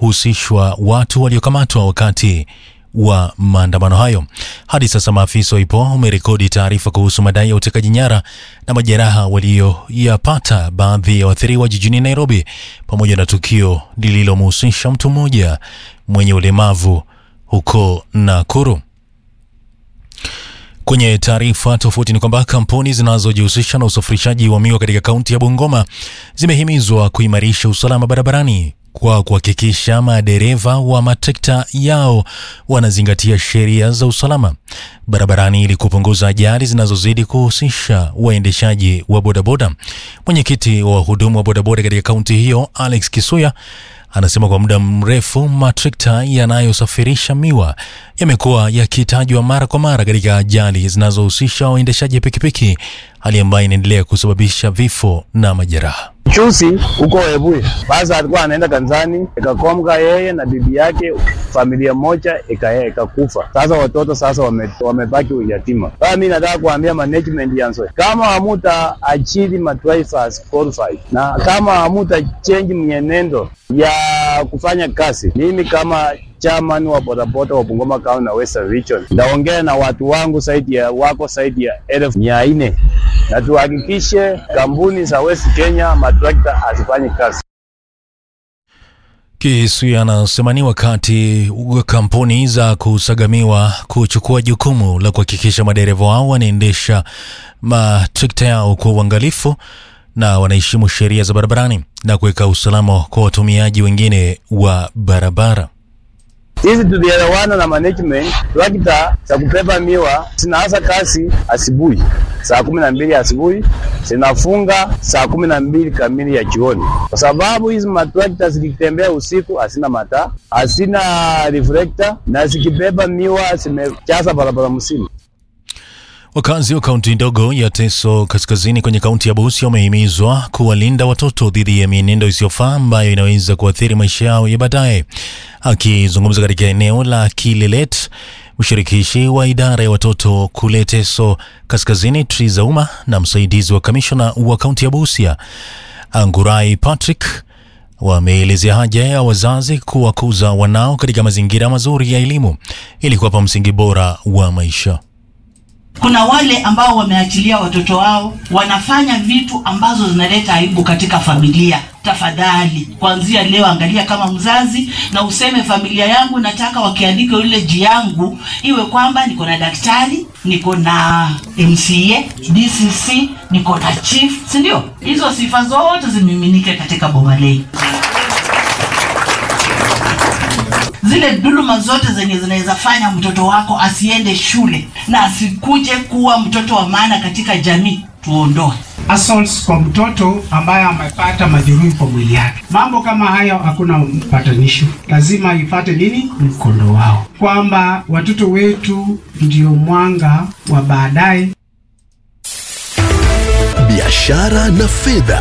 kunahusishwa watu waliokamatwa wakati wa maandamano hayo. Hadi sasa maafisa wa IPOA wamerekodi taarifa kuhusu madai ya utekaji nyara na majeraha walioyapata baadhi ya waathiriwa jijini Nairobi, pamoja na tukio lililomhusisha mtu mmoja mwenye ulemavu huko Nakuru. Kwenye taarifa tofauti ni kwamba kampuni zinazojihusisha na usafirishaji wa miwa katika kaunti ya Bungoma zimehimizwa kuimarisha usalama barabarani kwa kuhakikisha madereva wa matrekta yao wanazingatia sheria za usalama barabarani ili kupunguza ajali zinazozidi kuhusisha waendeshaji wa bodaboda. Mwenyekiti wa wahudumu wa bodaboda katika kaunti hiyo Alex Kisuya anasema kwa muda mrefu matrekta yanayosafirisha miwa yamekuwa yakitajwa mara kwa mara katika ajali zinazohusisha waendeshaji pikipiki, hali ambayo inaendelea kusababisha vifo na majeraha. Chusi huko Webuye, basi alikuwa anaenda kanisani, ikakomka yeye na bibi yake, familia moja ika- ikakufa. Sasa watoto sasa wame, wamebaki uyatima. Sasa mimi nataka kuambia management ya Nzoia, kama hamuta achili ma drivers qualified na kama hamuta change mwenendo ya kufanya kazi, mimi kama chairman wa bodaboda wa Bungoma County na Western Region ndaongea na watu wangu zaidi ya wako zaidi ya elfu mia nne na tuhakikishe kampuni za West Kenya matrakta hazifanye kazi. Kisuya anasema ni wakati wa kampuni za kusagamiwa kuchukua jukumu la kuhakikisha madereva wao wanaendesha matrekta yao kwa uangalifu na wanaheshimu sheria za barabarani na kuweka usalama kwa watumiaji wengine wa barabara. Sisi tulielewana na management, trakta za kubeba miwa zinaanza kazi asubuhi saa kumi na mbili asubuhi zinafunga saa kumi na mbili kamili ya jioni, kwa sababu hizi matrakta zikitembea usiku hazina mataa, hazina reflector na zikibeba miwa zimejaza barabara mzima. Wakazi wa kaunti ndogo ya Teso kaskazini kwenye kaunti ya Busia wamehimizwa kuwalinda watoto dhidi ya mienendo isiyofaa ambayo inaweza kuathiri maisha yao ya baadaye. Akizungumza katika eneo la Kilelet, mshirikishi wa idara ya watoto kule Teso kaskazini Triza Uma na msaidizi wa kamishona wa kaunti ya Busia Angurai Patrick wameelezea haja ya wazazi kuwakuza wanao katika mazingira mazuri ya elimu ili kuwapa msingi bora wa maisha. Kuna wale ambao wameachilia watoto wao wanafanya vitu ambazo zinaleta aibu katika familia. Tafadhali, kuanzia leo, angalia kama mzazi na useme, familia yangu nataka wakiandika yule yangu iwe kwamba niko na daktari, niko na MCA, DCC, niko na chief, si ndio? Hizo sifa zote zimiminike katika boma lenu. zile dhuluma zote zenye zinaweza fanya mtoto wako asiende shule na asikuje kuwa mtoto wa maana katika jamii tuondoe. assaults kwa mtoto ambaye amepata majeruhi kwa mwili yake. Mambo kama hayo hakuna mpatanisho, lazima ipate nini, mkondo wao, kwamba watoto wetu ndio mwanga wa baadaye. biashara na fedha.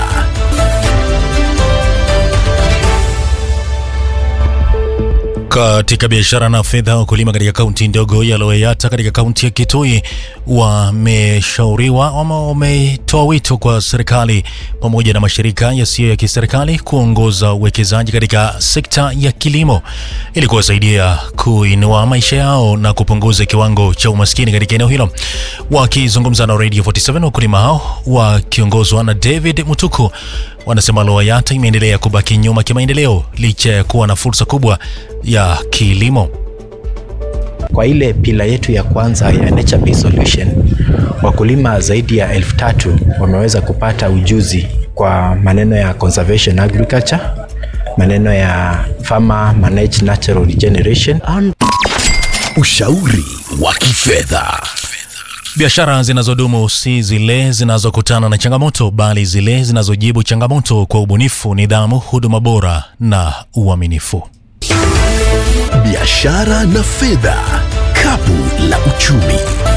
Katika biashara na fedha, wakulima katika kaunti ndogo ya Loyata katika kaunti ya Kitui wameshauriwa ama wametoa wito kwa serikali pamoja na mashirika yasiyo ya kiserikali kuongoza uwekezaji katika sekta ya kilimo ili kuwasaidia kuinua maisha yao na kupunguza kiwango cha umaskini katika eneo hilo. Wakizungumza na Radio 47 wakulima hao wakiongozwa na David Mutuku wanasema Loyata imeendelea kubaki nyuma kimaendeleo licha ya kuwa na fursa kubwa ya kilimo. Kwa ile pila yetu ya kwanza ya Nature Based Solution, wakulima zaidi ya elfu tatu wameweza kupata ujuzi kwa maneno ya conservation agriculture, maneno ya farmer managed natural regeneration Ushauri wa kifedha. Biashara zinazodumu si zile zinazokutana na changamoto, bali zile zinazojibu changamoto kwa ubunifu, nidhamu, huduma bora na uaminifu. Biashara na fedha, kapu la uchumi.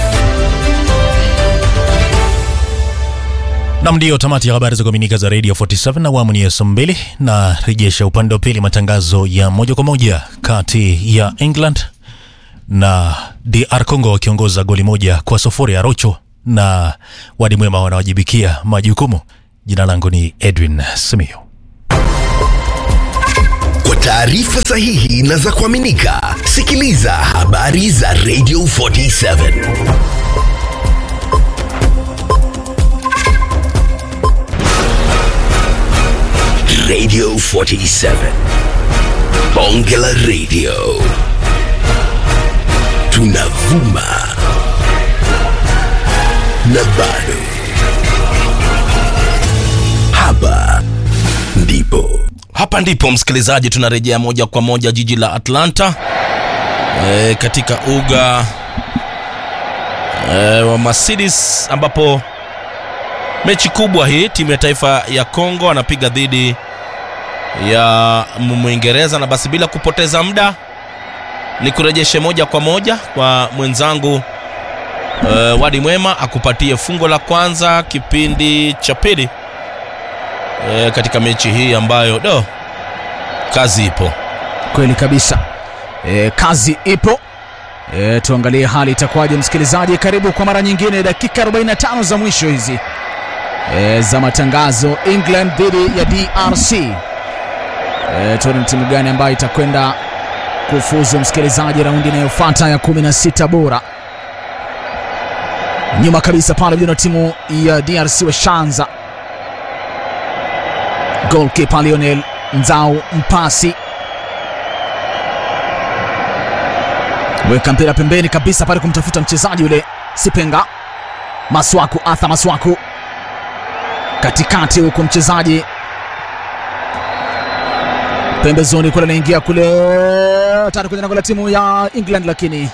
Nam, ndiyo tamati ya habari za kuaminika za Radio 47 na awamu ni ya saa mbili na rejesha upande wa pili matangazo ya moja kwa moja kati ya England na DR Congo wakiongoza goli moja kwa sufuri. Arocho na Wadi Mwema wanawajibikia majukumu. Jina langu ni Edwin Simio. Kwa taarifa sahihi na za kuaminika, sikiliza habari za Radio 47. Radio 47. Bonge la Radio. Tunavuma na bado. Hapa ndipo hapa ndipo msikilizaji tunarejea moja kwa moja jiji la atlanta e, katika uga e, wa mercedes ambapo mechi kubwa hii timu ya taifa ya congo anapiga dhidi ya mwingereza na basi bila kupoteza muda ni kurejeshe moja kwa moja kwa mwenzangu e, wadi mwema akupatie fungo la kwanza kipindi cha pili e, katika mechi hii ambayo do kazi ipo kweli kabisa e, kazi ipo e, tuangalie hali itakuwaje msikilizaji karibu kwa mara nyingine dakika 45 za mwisho hizi e, za matangazo england dhidi ya drc e, tuone ni timu gani ambayo itakwenda kufuzu msikilizaji raundi inayofuata ya 16 bora nyuma kabisa pale vijana timu ya drc washanza golkipa lionel nzau mpasi weka mpira pembeni kabisa pale kumtafuta mchezaji yule sipenga maswaku atha maswaku katikati huku mchezaji pembezoni kule anaingia kule tatu kwenye lango la timu ya england lakini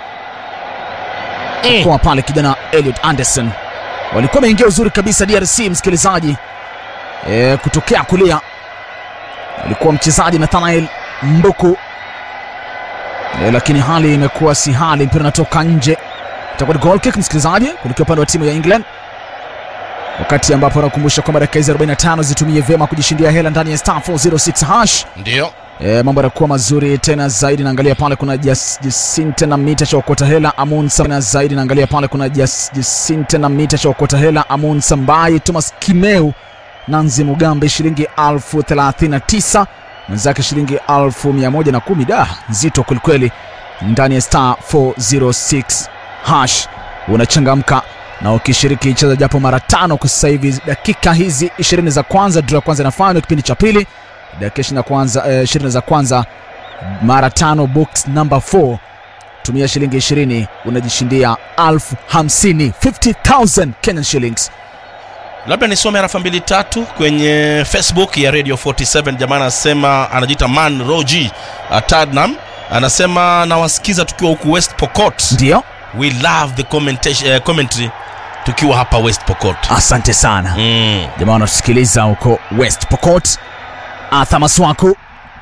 Mm. kwa pale kijana eliot anderson walikuwa wameingia uzuri kabisa drc msikilizaji e, kutokea kulia alikuwa mchezaji nathanael mbuku e, lakini hali imekuwa si hali mpira unatoka nje itakuwa ni goal kick msikilizaji kuelekea upande wa timu ya england wakati ambapo anakumbusha kwamba dakika hizi 45 zitumie vyema kujishindia hela ndani ya star 406 hash ndio E, mambo yanakuwa mazuri tena zaidi. Naangalia pale kuna Jas- Jacinte na mita cha okota hela Amun Sam- tena zaidi. Naangalia pale kuna Jas- Jacinte na mita cha okota hela Amun Sambai, Thomas Kimeu, Nanzi Mugambe shilingi elfu thelathini na tisa mwenzake shilingi elfu mia moja na kumi Da, nzito kwelikweli ndani ya star 406 hash unachangamka na ukishiriki cheza japo mara tano kwa sasa hivi. Dakika hizi 20 za kwanza, draw ya kwanza inafanywa kipindi cha pili dakika ishirini na kwanza eh, ishirini za kwanza mara tano box number 4 tumia shilingi ishirini unajishindia alfu hamsini 50000 Kenyan shillings labda nisome harafa mbili tatu kwenye facebook ya radio 47 jamaa anasema anajiita man roji atadnam anasema nawasikiza tukiwa huku west pokot ndio we love the commentation, uh, commentary tukiwa hapa west pokot asante sana mm. jamaa wanatusikiliza huko west pokot arthur maswaku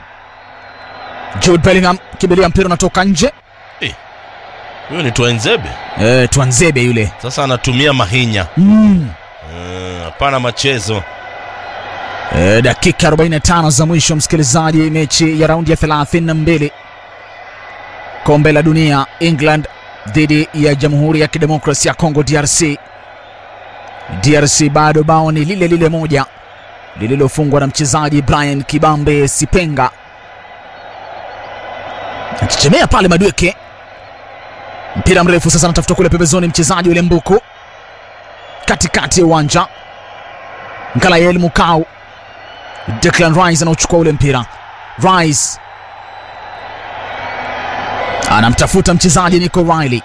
jude bellingham kimbilia mpira unatoka nje huyo ni tuenzebe eh, twanzebe yule sasa anatumia mahinya mm. Mm, hapana machezo E, dakika 45 za mwisho msikilizaji, mechi ya raundi ya 32 kombe la dunia, England dhidi ya Jamhuri ya Kidemokrasia ya Kongo DRC. DRC bado bao ni lile lile moja lililofungwa na mchezaji Brian Kibambe Sipenga akichemea pale Madweke. Mpira mrefu sasa anatafuta kule pembezoni, mchezaji yule Mbuku katikati ya uwanja, Nkalael Mukau Declan Rice anauchukua ule mpira. Rice anamtafuta mchezaji Nico Riley,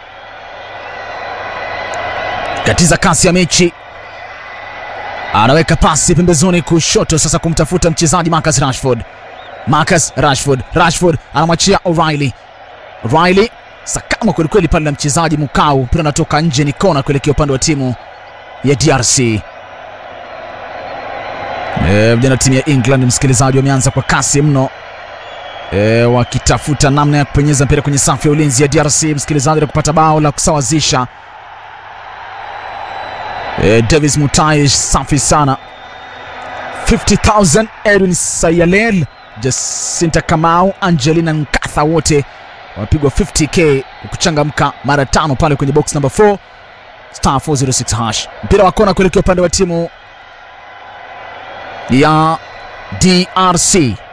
katiza kasi ya mechi, anaweka pasi pembezoni kushoto, sasa kumtafuta mchezaji Marcus Rashford. Marcus Rashford, Rashford anamwachia O'Reilly. O'Reilly sakama kwelikweli pale na mchezaji Mukau, mpira unatoka nje, ni kona kuelekea upande wa timu ya DRC. Eh, vijana timu ya England msikilizaji, wameanza kwa kasi mno e, wakitafuta namna ya kupenyeza mpira kwenye safu ya ulinzi ya DRC msikilizaji, na kupata bao la kusawazisha. E, Davis Mutai safi sana 50000 Edwin Sayalel, Jacinta Kamau, Angelina Nkatha wote wamepigwa 50k kwa kuchangamka mara tano pale kwenye box number 4 star 406 hash. Mpira wa kona kuelekea upande wa timu ya DRC